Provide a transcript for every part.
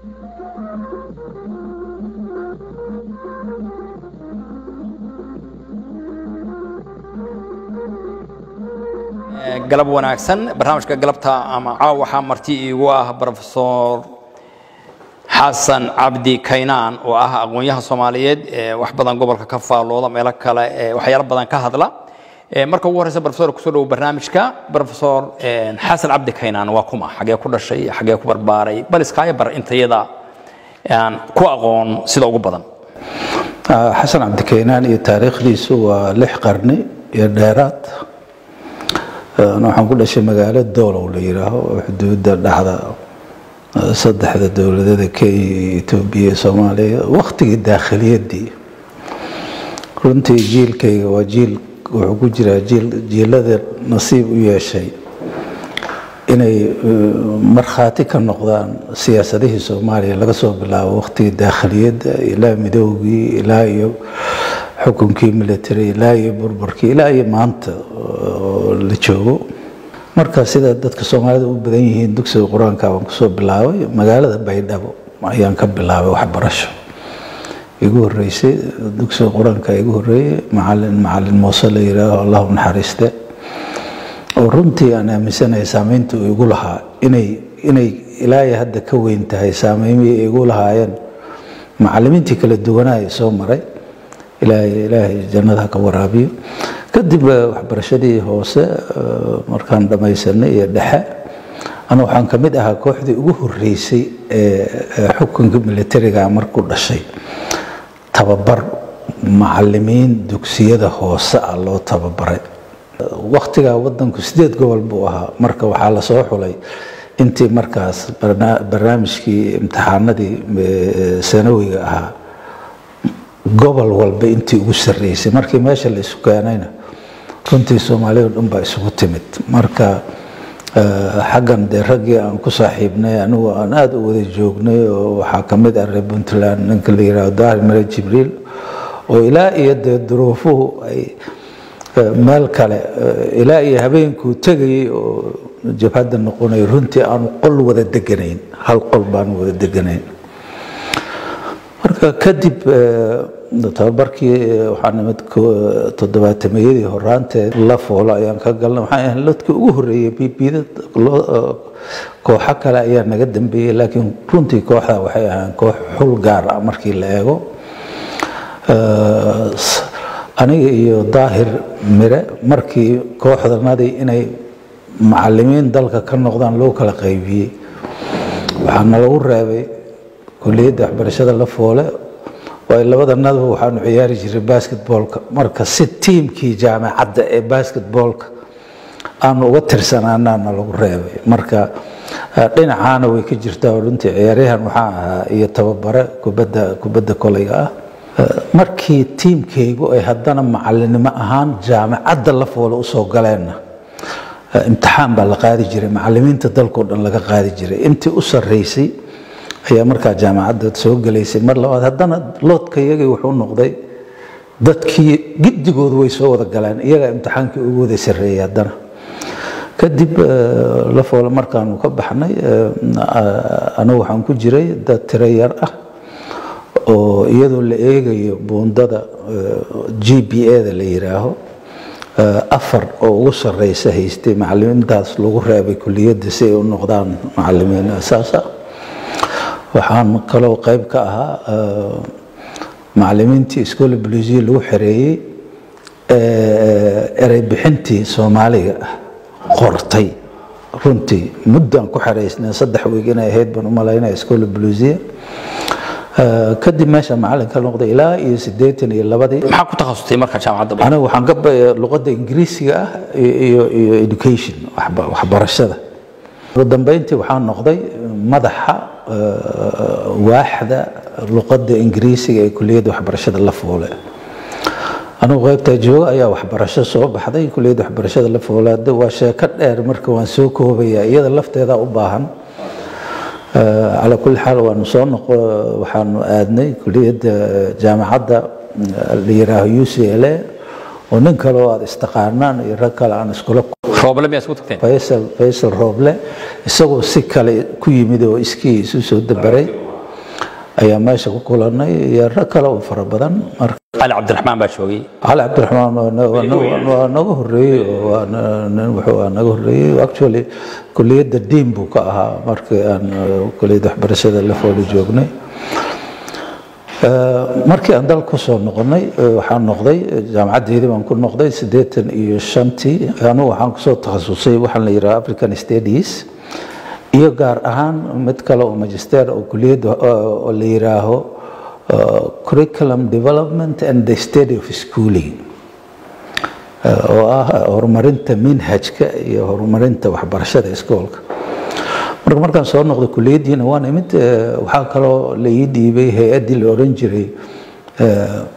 galab wanaagsan barnaamijka galabta ama caaw waxaa marti iigu ah brofesor xasan cabdi kaynaan oo ah aqoonyaha soomaaliyeed wax badan gobolka ka faallooda meelo kale waxyaalo badan ka hadla marka ugu horeysa brofesor kusoo dhowo barnaamijka brofesor xasan cabdi kaynaan waa kuma xagee ku dhashay xagee ku barbaaray bal iskaaga bar intayada aan ku aqoon sida ugu badan xasan cabdi kaynaan iyo taariikhdiisu waa lix qarni iyo dheeraad waxaan ku dhashay magaalo doolow la yidhaaho oo xuduudda dhexda saddexda dowladada kenya iyo etoobiya iyo soomaaliya waktigii daakhiliyaddii runtii jiilkayga waa jiil wuxuu ku jiraa jiil jiilada nasiib u yeeshay inay markhaati ka noqdaan siyaasadihii soomaaliya laga soo bilaabo waktigii daakhiliyadda ilaa midoogii ilaa iyo xukunkii military ilaa iyo burburkii ilaa iyo maanta la joogo marka sida dadka soomaalida u badan yihiin dugsiga qur-aanka baan kusoo bilaabay magaalada baydhabo ayaan ka bilaabay waxbarasho igu horeysay dugsiga qur-aanka igu horeeyey macalin macalin muuse la yidhaaho allahu naxariiste oo runtii aan aaminsanahay saameynta uu igu lahaa inay inay ilaa iyo hadda ka weyn tahay saameymihii igu lahaayeen macalimiintii kala duwanaa soo maray ilaahay ilaahay jannada ka waraabiyo kadib waxbarashadii hoose markaan dhammaysanay iyo dhexe ana waxaan ka mid ahaa kooxdii ugu horeysay ee xukunka militariga markuu dhashay tababar macalimiin dugsiyada hoose ah loo tababaray waktigaa wadanku sideed gobol buu ahaa marka waxaa lasoo xulay intii markaas barnaamijkii imtixaanadii sanawiga ahaa gobol walba intii ugu sarreysay markii meesha la isu keenayna runtii soomaalida dhan baa isugu timid marka xaggan dee raggii aan ku saaxiibnay anigu aan aada u wada joognay oo waxaa ka mid ah reer puntland ninka la yidhahdo daahir mare jibriil oo ilaa iyo dee duruufuhu ay meel kale ilaa iyo habeenkuu tegayay oo jabhadda noqonay runtii aanu qol wada deganayn hal qol baanu wada deganayn marka kadib tababarkii waxaa nimid toddobaatameyadii horaanteed la foolo ayaan ka galnay waxaan ahayn dadkii ugu horreeyey bibida kooxo kale ayaa naga dambeeyey laakiin runtii kooxda waxay ahaan koox xul gaar ah markii la eego aniga iyo daahir mire markii kooxdanadii inay macalimiin dalka ka noqdaan loo kala qaybiyey waxaana lagu reebay kuliyadda waxbarashada la foole waayo labadanadaba waxaanu ciyaari jiray basketboolka marka si tiimkii jaamacadda ee basketboolka aanu uga tirsanaanaana lagu reebay marka dhinacaana way ka jirtaa runtii ciyaaryahan waxaa ahaa iyo tababare kubadda kubadda kolayga ah markii tiimkaygu ay haddana macalinimo ahaan jaamacadda la foole usoo galeenna imtixaan baa la qaadi jiray macalimiinta dalkao dhan laga qaadi jiray intii u sarreysay ayaa markaa jaamacadda soo gelaysay mar labaad haddana loodka iyagii wuxuu noqday dadkii giddigoodu way soo wada galeen iyagaa imtixaankii ugu wada sarreeyay haddana kadib la foole markaanu ka baxnay anigu waxaan ku jiray dad tiro yar ah oo iyadoo la eegayo buundada g b a da la yidhaaho afar oo ugu sarreysa haystay macalimiintaas lagu reebay kuliyadda si ay u noqdaan macalimiin asaasa waxaan kaloo qayb ka ahaa macalimiintii iskoola buluusiya lagu xereeyey erey bixintii soomaaliga qortay runtii muddaan ku xereysnay saddex wiig inay ahayd baan u malaynaya iskoola buluusiya kadib meesha macalin ka noqday ilaa iyo siddeetan iyo labadii maxaa ku takhasustay marka jaamacadda aniga waxaan ka luqadda ingiriisiga ah iyo iyo education waxbarashada ugu dambeyntii waxaan noqday madaxa waaxda luqadda ingiriisiga ee kuliyadda waxbarashada la foole anigu qaybtaa jooga ayaa waxbarasho soo baxday kuliyadda waxbarashada la foole hadda waa sheeko dheer marka waan soo koobaya iyada lafteeda u baahan calaa kulli xaal waanu soo noqo waxaanu aadnay kuliyadda jaamacadda la yidhaaho u c l a oo nin kale oo aada istaqaanaan iyo rag kale aan iskula rooble miyaa isku tagteen faysal faysal rooble isagoo si kale ku yimid oo iskii isu soo dabaray ayaa meesha ku kulanay iyo rag kale oo fara badan marka cali cabdiraxmaan baa joogay cali cabdiraxmaan waa na- waa na- waa naga horeeyey oo waa na- nin wuxuu waa naga horeeyey actually kuliyadda diin buu ka ahaa markii aan eh, kuliyadda waxbarashada la fooli joognay Eh, markii aan dalka kusoo noqonay eh, waxaan noqday eh, jaamacaddeydii baan ku noqday siddeetan iyo shantii anugu waxaan kusoo takhasusay waxaan la yidhaha african studies iyo gaar ahaan mid kale oo magister oo kuliyadda eh, oo la yidhaaho eh, curriculum development and the study of schooling Eh, oo ah horumarinta minhajka iyo horumarinta waxbarashada iskoolka marka markaan soo noqday kuliyaddiina waan imid eh, waxaa kaloo la ii dhiibay hay-addii la oran jiray eh,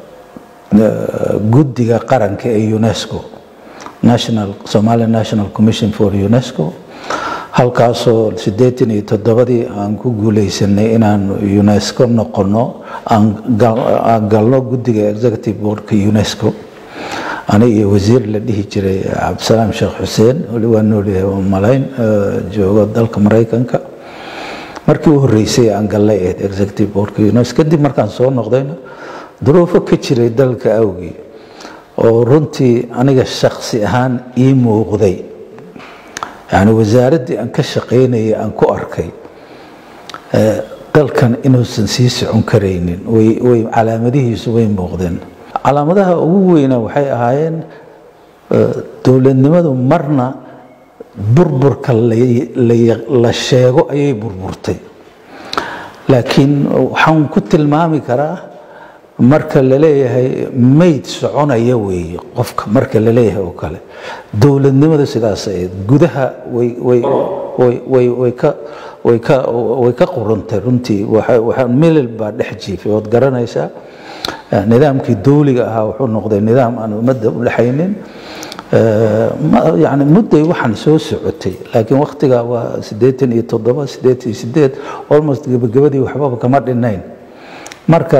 eh, guddiga qaranka ee unesco national somali national commission for unesco halkaasoo siddeetan iyo toddobadii aan ku guuleysanay inaan unesco noqono aan gal- aan galno guddiga executive boardka unesco aniga iyo wasiir la dhihi jiray cabdisalaam sheekh xuseen weli waa noolyahay waa malayn eh, joogo dalka maraykanka markii u horreysay aan gallay ahayd executive boardka unes kadib markaan soo noqdayna duruufo ka jiray dalka awgii oo runtii aniga shaksi ahaan ii muuqday yani wasaaraddii aan ka shaqaynayay aan ku arkay eh, dalkan inuusan sii socon karaynin way way calaamadihiisu way muuqdeen calaamadaha ugu weyna waxay ahaayeen eh, dowladnimadu marna burburka la- la- la sheego ayay burburtay laakiin waxaan ku tilmaami karaa marka la leeyahay mayd soconaya weeye qofka marka la leeyahay oo kale dowladnimada sidaas ahayd gudaha way way way way way ka way ka way ka quruntay runtii waxa waxa milil baa dhex jiifay ood garanaysaa Eh, nidaamkii dowliga ahaa wuxuu noqday nidaam aan ummadda u dhexaynin Eh, ma- yani mudday waxaan soo socotay laakiin waktiga waa siddeetan iyo toddoba siddeetan iyo siddeed almost gebagabadii waxbaba kama dhinayn marka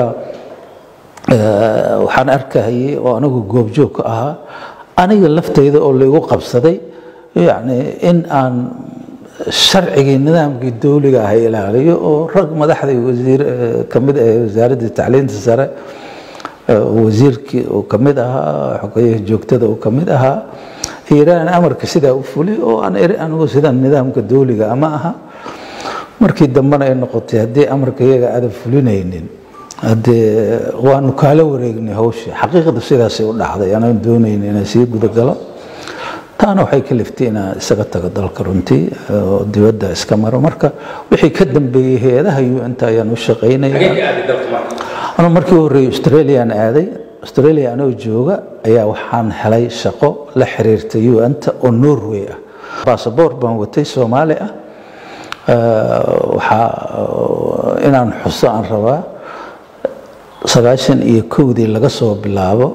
eh, waxaan arkahayay oo anigu goobjoog ka ahaa aniga laftayda oo laygu qabsaday yani in aan sharcigii nidaamkii dowliga ah ilaaliyo oo rag madaxdii wasiir eh, ka mid ah wasaaradda tacliinta sare eh, wasiirkii uu ka mid ahaa xogeyaha joogtada uu ka mid ahaa iiraan amarka sidaa u fulay oo aan eri anigu sidan nidaamka dowliga ama aha markii dambena ay noqotay haddii amarka iyaga aadan fulinaynin haddee waanu kaala wareegnay hawshii xaqiiqda sidaasay u dhacday anaan doonaynin inaan sii gudagalo taana waxay ka liftay inaan isaga tago dalka runtii oo dibadda iska maro marka wixii ka dambeeyey hay-adaha un-ta ayaan u shaqaynaya anuu markii u horreeyey australian aaday australia anoo jooga ayaa waxaan helay shaqo la xiriirta un-ta oo norway ah basaboor baan watay soomaali ah Eh, waxaa eh, inaan xuso aan rabaa sagaashan iyo kowdii laga soo bilaabo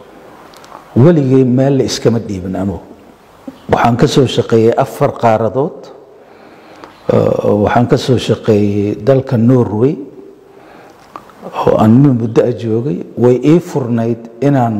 weligay meel la iskama dhiibin anugu waxaan ka soo shaqeeyey afar qaaradood Eh, waxaan ka soo shaqeeyey dalka norway oo aan min muddo a joogay way ii furnayd inaan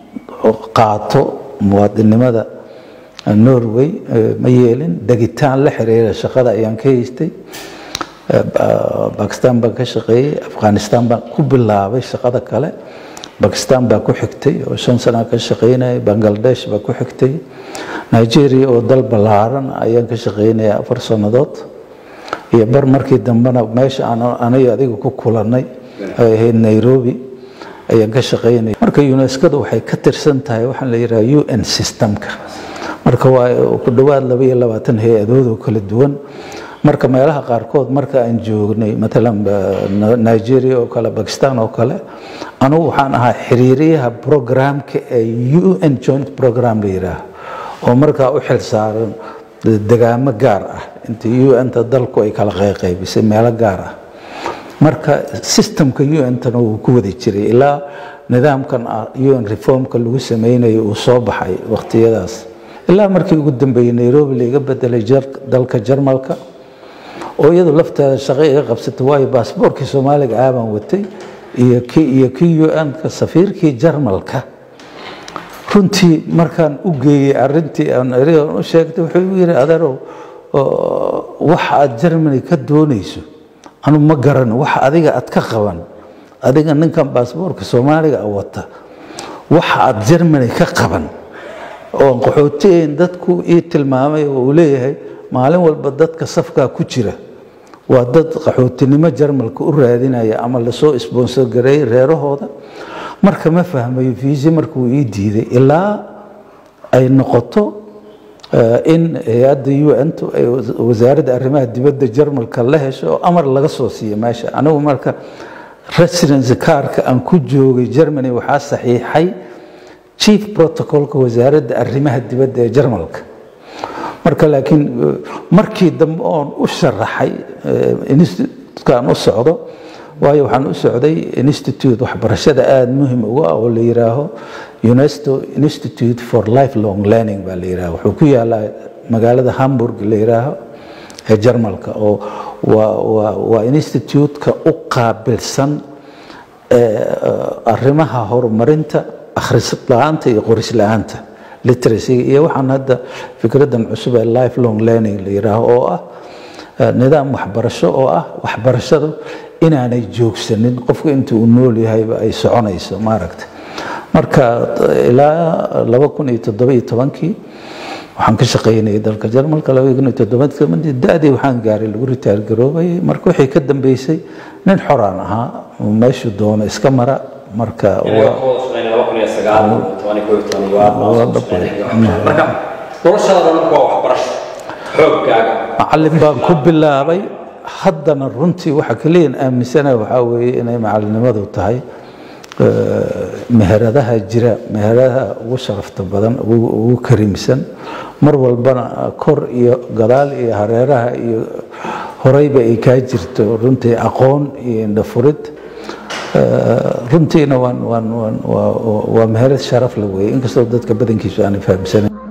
qaato muwaadinimada norway eh, ma yeelin degitaan la xiriira shaqada ayaan ka haystay Eh, ba- bakistan baan ka shaqeeyey afghanistan baan ku bilaabay shaqada kale bakistan baa ku xigtay oo shan sana ka shaqeynayay bangladesh baa ku xigtay nigeria oo dal ballaaran ayaan ka shaqeynaya afar sannadood iyo bar markii dambena meesha aan aniga adiga ku kulannay ay ahayd nairobi ayaan ka shaqeynaya marka unescada waxay ka tirsan tahay waxaan la yidhaha un systemka marka waa ku dhowaad laba iyo labaatan hay-adood oo kala duwan marka meelaha qaarkood marka aan joognay matalan ba- N- nigeria oo kale bakistan oo kale anugu waxaan ahaa xiriiriyaha programka ee un joint program la yidhaaha oo markaa u xil saaran degaamo gaar ah inta un-ta dalku ay kala qayqaybisay meelo gaar ah marka systemka un-tana wuu ku wada jiray ilaa nidaamkan ah un reformka lagu sameynayo uu soo baxay waqtiyadaas ilaa markii ugu dambeeyey nairobi laiga bedelay jar- dalka jarmalka oo iyadu lafteeda shaqo iga qabsatay waayo baasboorkii soomaaliga aabaan watay iyo kii iyo kii un-ka safiirkii jarmalka runtii markaan u geeyey arintii aan erigan u sheegtay wuxuu igu yidhi adeerow oo waxa aad germany ka doonayso anu ma garan wax adiga aad ka qaban adiga ninkan baasboorka soomaaliga a wata waxa aad germany ka qaban oon qaxootiyeyn dadku ii tilmaamay oo uu leeyahay maalin walba dadka safkaa ku jira waa dad qaxootinimo jarmalka u raadinaya ama lasoo sponsor gareeyey reerahooda marka ma fahmayo fiisi markuu ii diiday ilaa ay noqoto in hay-adda un ay wasaaradda arrimaha dibadda jarmalka la hesho oo amar laga soo siiyo meesha anigu marka residency carka aan ku joogay germany waxaa saxiixay chief protocolka wasaaradda arrimaha dibadda ee jarmalka marka laakiin markii dambe oon u sharaxay institutekan u socdo waayo waxaan u socday institute waxbarashada aada muhim uga ah oo la yiraaho unesco institute for lifelong learning baa la yiraha wuxuu ku yaalaa magaalada hamburg la yiraaho ee jarmalka oo waa institute-ka u qaabilsan arrimaha horumarinta akhris la-aanta iyo qoris la-aanta literacyga iyo waxaan hadda fikradan cusub ee lifelong learning la yiraaho oo ah nidaam waxbarasho oo ah waxbarashadu inaanay joogsanin qofku inta uu nool yahayba ay soconayso maaragta marka ilaa laba kun iyo toddoba iyo tobankii waxaan ka shaqaynayay dalka jarmalka laba kun iyo toddobaadkii da-dii waxaan gaaray lagu ritaar garoobayay marka wixii ka dambeysay nin xoraan ahaa meeshu doono iska mara marka macalin baan ku bilaabay haddana runtii waxa kaliyan aaminsana waxaa weeye inay macalinimadu tahay meheradaha jira meheradaha ugu sharafta badan ugu kariimsan mar walbana kor iyo gadaal iyo hareeraha iyo horeyba ay kaa jirto runtii aqoon iyo indhafurid runtiina waa meherad sharaf la weeye inkastoo dadka badankiisu aanay fahamsanayn